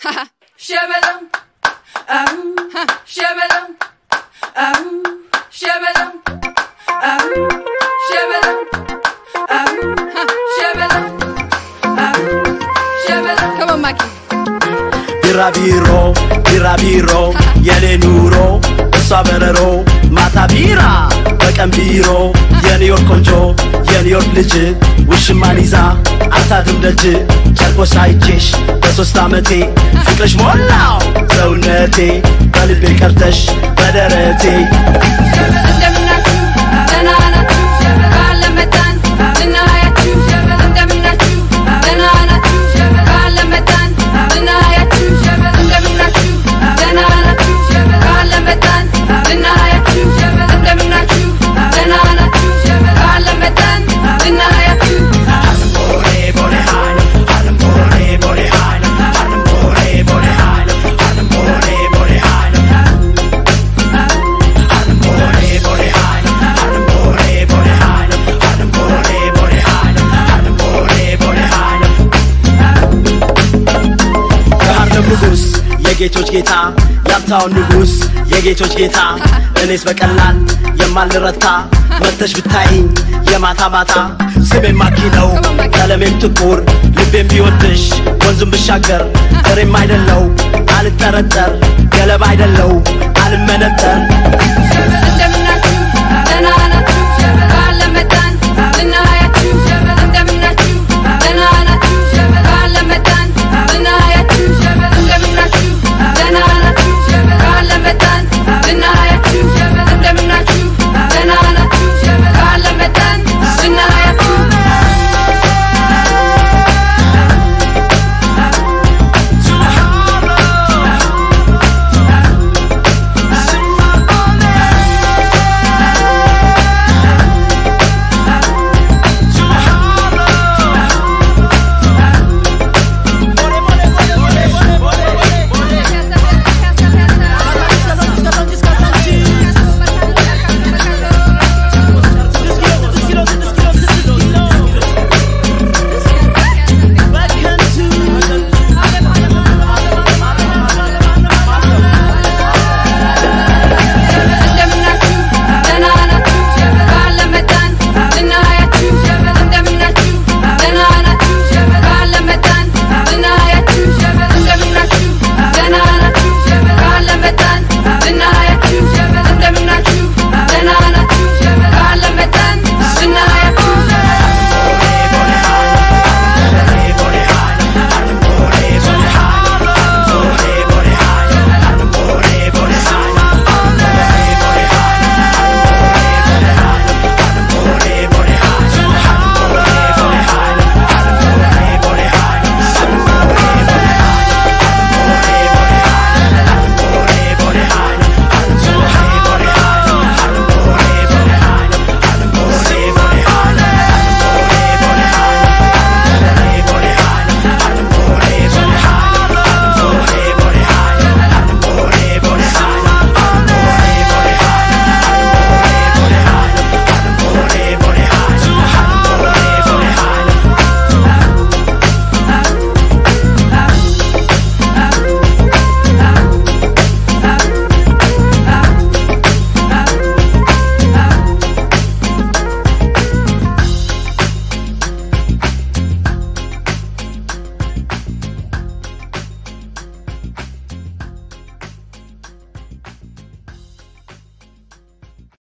Shabadum, ahoo, shabadum, ahoo, shabadum, ahoo, shabadum, ahoo, shabadum, ahoo, shabadum. Come on, Mikey. ቢራቢሮ ቢራቢሮ የኔ ኑሮ እሷ በረሮ ማታ ቢራ በቀን ቢሮ የኒውዮርክ ቆንጆ የኒውዮርክ ልጅ ውሽማን ይዛ አታድም ደጅ ጨርቆስ አይቼሽ በሶስት ዓመቴ ፍቅርሽ ሞላው ሰውነቴ በልቤ ቀርተሽ በደረቴ እንደምናችሁ ደህና ናችሁ? ባለመጣን ልናያችሁ። እንደምናችሁ ደህና ናችሁ? ባለመጣን ልናያችሁ። እንደምናችሁ ደህና ናችሁ? ባለመጣን ልናያችሁ። እንደምናችሁ ደህና ናችሁ? ባለመጣን ልናያችሁ። የሃርለም ንጉሥ የጌቶች ጌታ የሀብታውን ንጉሥ የጌቶች ጌታ እኔስ በቀላል የማልረታ መተሽ ብታይኝ የማታ ማታ ስሜም ማኪ ነው ቀለሜም ጥቁር ልቤም ቢወድሽ ወንዙም ብሻገር ፍሬም አይደለው አልጠረጠር ገለባ አይደለው አልመነጠር